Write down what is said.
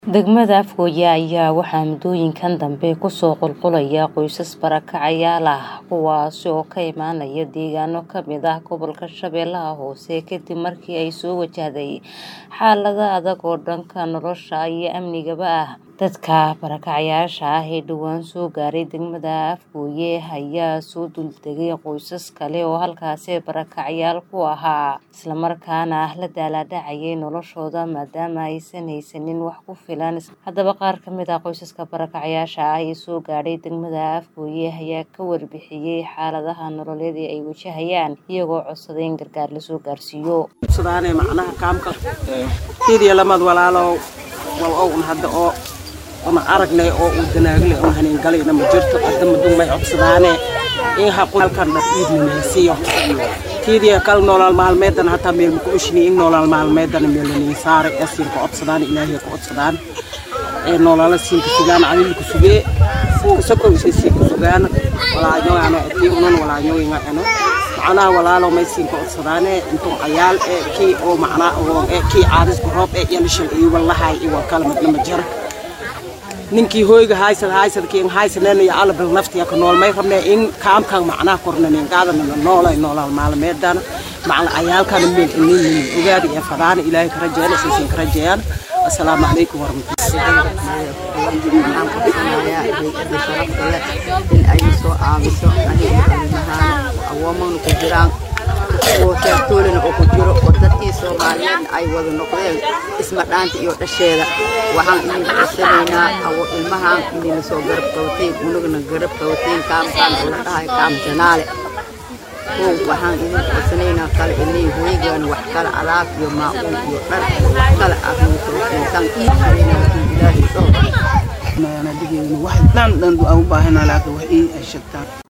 Degmada Afgoye ayaa waxaa muddooyinkan dambe kusoo qulqulaya qoysas barakacayaal ah kuwaas oo ka imaanaya deegaano ka mid ah gobolka Shabeellaha Hoose kadib markii ay soo wajahday xaalado adag oo dhanka nolosha iyo amnigaba ah. Dadka barakacayaasha ah ee dhowaan soo gaaray degmada Afgoye ayaa soo duldegay qoysas kale oo halkaasi barakacayaal ku ahaa, isla markaana la daalaa dhacayay noloshooda maadaama aysan haysanin wax ku filan. Haddaba qaar ka mid ah qoysaska barakacayaasha ah ee soo gaadhay degmada Afgoye ayaa ka warbixiyay xaaladaha nololeed ee ay wajahayaan, iyagoo codsaday in gargaar la soo gaarsiiyo. codsadaan macnaha kaamka fiidiya lamad walaalow wal ow un hadda oo una aragnay oo uu danaagle un hanin galayna ma jirto hadda madun may codsadaane in haqu halkan dhar iidninaysiyo fiidiya kal nolol maalmeedan hataa meel muku ushini in nolol maalmeedan meelanii saaray ee siinka codsadaan ilaahay ka codsadaan ee nolola siinka sugaan adilku sugee kusako isay siinka sugaan walaañogaano etii unan walaañoginga eno macnaha walaalow may siinka codsadaane intuu cayaal ee kii oo macnaa oo ee kii caadisku roob ee yalishal iyo wallahay iyo wakala midna ma jira ninkii hoyga haysad haysad kiin haysaneen iyo alla bil naftiya ka nool may rabnee in kaamkan macnaha kornanin qaadana la noolay noolal maalmeedan macna cayaalkana meel inin ogaada iyo fadaana ilaahay ka rajeeyaan isaysan ka rajeeyaan assalaamu calaykum waxaan codsanayaa hay-adda sharafta leh in ay soo caawiso aniga ilmahaan awoomana ku jiraan kuwa teertoolina oo ku jiro oo dadkii soomaaliyeedna ay wada noqdeen isma dhaanta iyo dhasheeda waxaan idin codsanaynaa awo ilmahaan inayna soo garab qabateen unagana garab qabateen kaamkaan oo la dhahay kaam janaale kow waxaan idin codsanaynaa kale inay hoygaan wax kale alaab iyo maacuun iyo dhar wax kale aad nagu soo siintaan iibsanayna ilaahay dhowr digeena wax dhan dhan aan u baahanaa laakiin wax ii ay sheegtaan